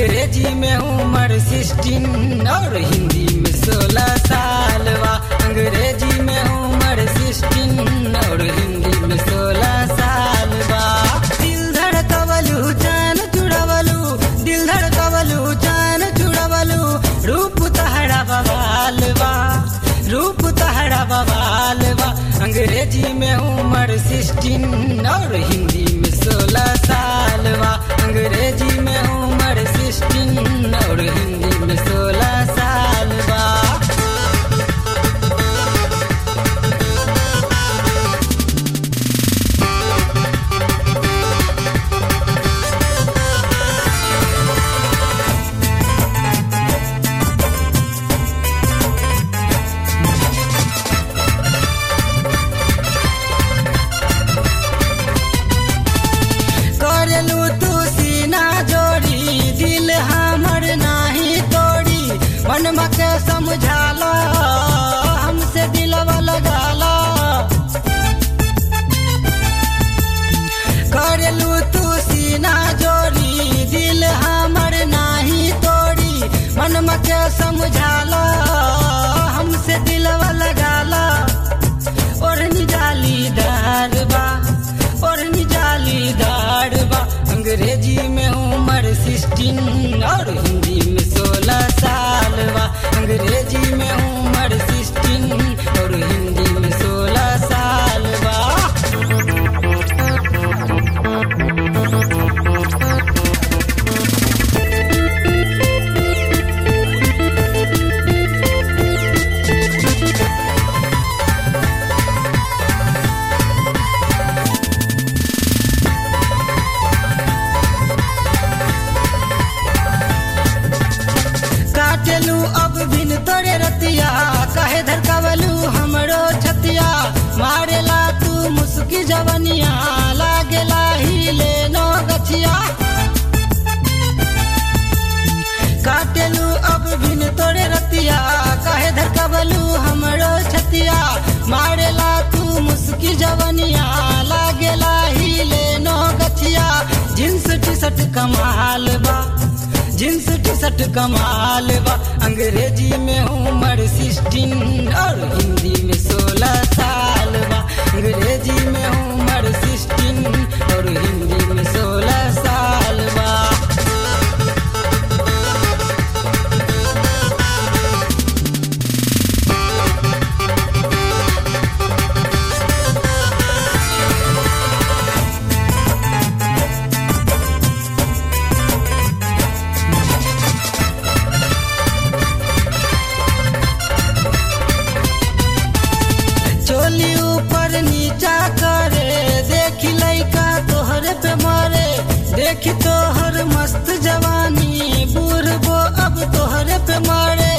अंग्रेजी में उम्र सिक्सटीन और हिंदी में सोलह साल बा अंग्रेजी में उम्र सिक्सटीन और हिंदी में सोलह साल बा दिल धड़कवलू जान जुड़वलू दिल धड़कवलू जान जुड़वलू रूप तहरा बवाल बा रूप तहरा बवाल बा अंग्रेजी में उम्र सिक्सटीन और हिंदी में सोलह साल बा अंग्रेजी में उम्र सिक्सटीन और हिंदी में सोलह साल बा करेलू तू सीना जोड़ी दिल हमर नाही तोड़ी मन के समझाला हमसे दिलवा लगाला करेलू तू सीना जोड़ी दिल हमर नाही तोड़ी मन के समझाला हमसे दिलवा लगाला ओढ़नी जालीदार बा ओढ़नी जालीदार बा अंग्रेजी में उम्र सिक्सटीन और हिंदी में सोलह साल बा अंग्रेजी में उम्र सिक्सटीन और हिंदी में सोलह साल बा काटेलू अब बिन तोरे रतिया कहे धरकावलू हमरो छतिया मारेला तू मुस्की जवनिया लागेला हिले नो गछिया काटेलू अब बिन तोरे रतिया कहे धरकावलू हमरो छतिया मारेला तू मुस्की जवनिया लागेला हिले नो गछिया जींस टी शर्ट कमाल बा जींस टी शर्ट कमाल बा अंग्रेजी में उम्र सिक्सटीन और हिंदी में सोलह साल बा अंग्रेजी में उम्र सिक्सटीन और हिंदी में सोलह साल बा चोली ऊपर नीचा करे देखी लइका तोहरे पे मारे देखी तोहर मस्त जवानी बूढ़बो अब तोहरे पे मारे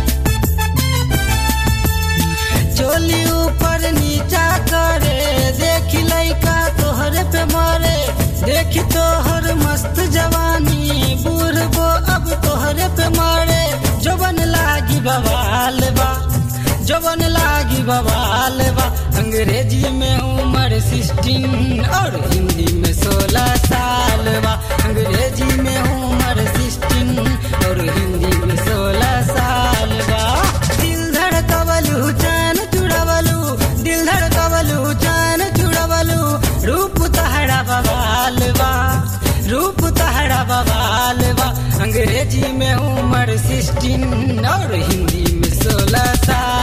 चोली ऊपर नीचा करे देखी लइका तोहरे पे मारे देखी तोहर मस्त जवानी बूढ़बो अब तोहरे पे मारे जोबन लागी बवाल बा जवन लागी बवाल बा अंग्रेजी में उम्र सिक्सटीन और हिंदी में सोलह साल बा अंग्रेजी में उम्र सिक्सटीन और हिंदी में सोलह साल बा दिल धड़कवलू जान जुड़वलू दिल धड़कवलू जान जुड़वलू रूप तहरा बवाल बा रूप तहरा बवाल बा अंग्रेजी में उम्र सिक्सटीन और हिंदी में सोलह साल